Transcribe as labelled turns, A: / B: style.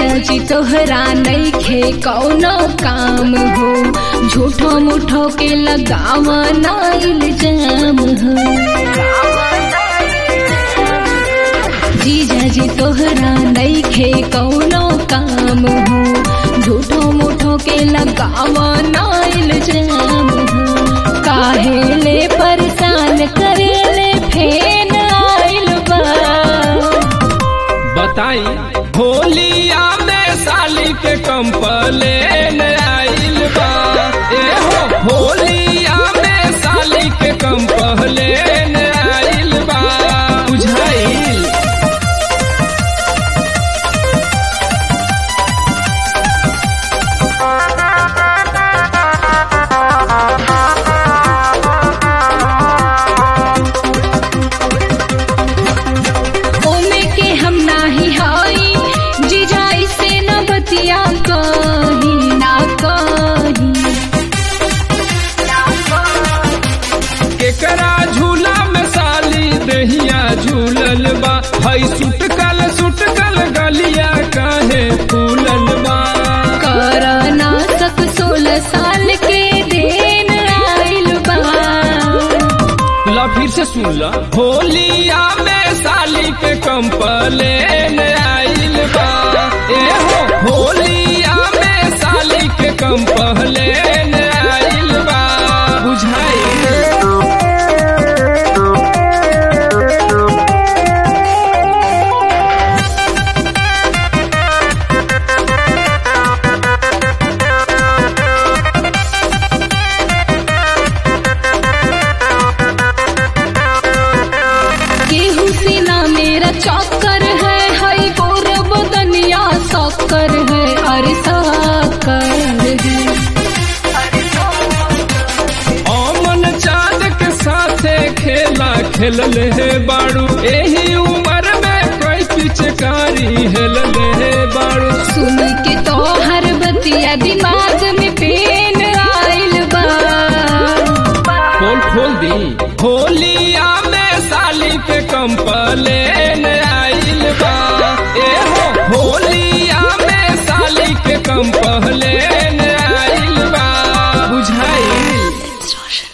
A: जी तोहरा नइखे कौनो काम हो झूठो मुठो के लगावा ना इल्जाम हो जीजा जी तोहरा नइखे कौनो काम हो झूठो मुठो के लगावा ना इल्जाम हो काहे ले परेशान करेले फेन आइल बा
B: बताई होलिया में साली के कंपलेन आइल बा ए हो होलिया में साली के कंपलेन आइल बा बुझाइल
A: ओमे के हम नाही हई जीजा से न बतिया कही ना कही
B: केकरा झूला में साली दहिया झूलल बा हई सुटकल सुटकल गलिया काहे फूलल बा
A: कर ना सक सोलह साल के देन आइल बा
B: ला फिर से सुन ला होलिया में साली के कंपलेन आइल बा ए हो होलिया में साली के कंपलेन आइल बा बुझाइल
A: केहू से ना मेरा चौकर है हई गोर बदनिया सौकर है अरे साकर है
B: अमन चाँद के साथे खेला खेलल है बाड़ू एही उम्र में कोई पिचकारी हेलल है बाड़ू
A: सुन के तो हर बतिया दिमाग में पेन आइल बा
B: खोल खोल दी होलिया में साली के कंपलेन आइल बा ए हो होलिया में साली के कंपलेन आइल बा बुझाइल
A: Distortion.